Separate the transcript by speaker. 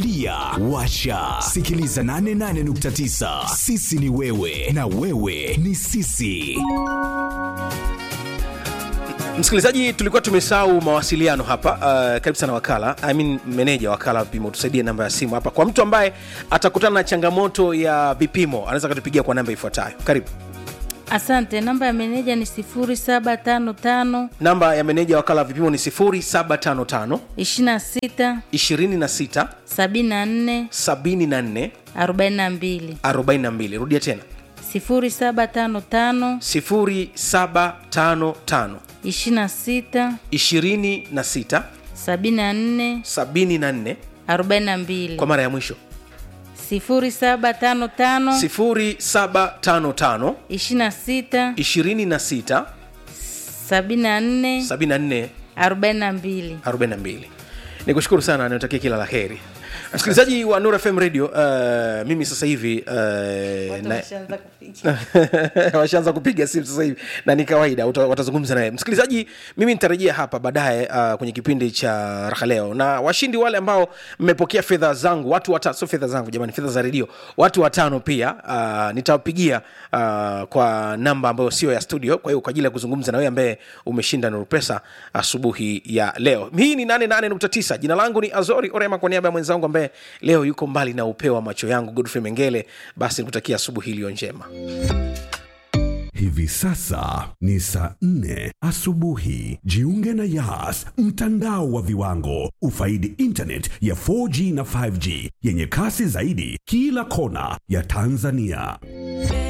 Speaker 1: tulia washa sikiliza 88.9 sisi ni wewe na wewe ni sisi
Speaker 2: msikilizaji tulikuwa tumesahau mawasiliano hapa uh, karibu sana wakala I mean, meneja wakala wa vipimo tusaidie namba ya simu hapa kwa mtu ambaye atakutana na changamoto ya vipimo anaweza akatupigia kwa namba ifuatayo karibu
Speaker 3: Asante, namba ya meneja ni 0755
Speaker 2: namba ya meneja wakala wa vipimo ni 0755
Speaker 3: 26
Speaker 2: 26
Speaker 3: 74
Speaker 2: 74
Speaker 3: 42
Speaker 2: 42 rudia tena
Speaker 3: 0755
Speaker 2: 0755
Speaker 3: 26
Speaker 2: 26
Speaker 3: 74
Speaker 2: 74
Speaker 3: 42
Speaker 2: kwa mara ya mwisho
Speaker 3: 0755
Speaker 2: 0755
Speaker 3: 26
Speaker 2: 26
Speaker 3: 74
Speaker 2: 74
Speaker 3: 42
Speaker 2: 42 nikushukuru sana natakia kila la heri msikilizaji wa nur fm radio uh, mimi sasa hivi uh, na, washaanza kupiga simu sasa hivi na ni kawaida uta- watazungumza naye msikilizaji mimi nitarejea hapa baadaye uh, kwenye kipindi cha raha leo na washindi wale ambao mmepokea fedha zangu watu watano sio fedha zangu jamani fedha za redio watu watano pia uh, nitawapigia uh, kwa namba ambayo sio ya studio kwa hiyo kwa ajili ya kuzungumza na wewe ambaye umeshinda nuru pesa asubuhi ya leo hii ni 88.9 jina langu ni azori orema kwa niaba ya mwenzangu ambaye leo yuko mbali na upeo wa macho yangu godfrey mengele basi nikutakia asubuhi iliyo njema
Speaker 4: Hivi sasa ni saa nne asubuhi. Jiunge na Yas, mtandao wa viwango. Ufaidi internet ya 4G na 5G yenye kasi zaidi kila kona ya Tanzania.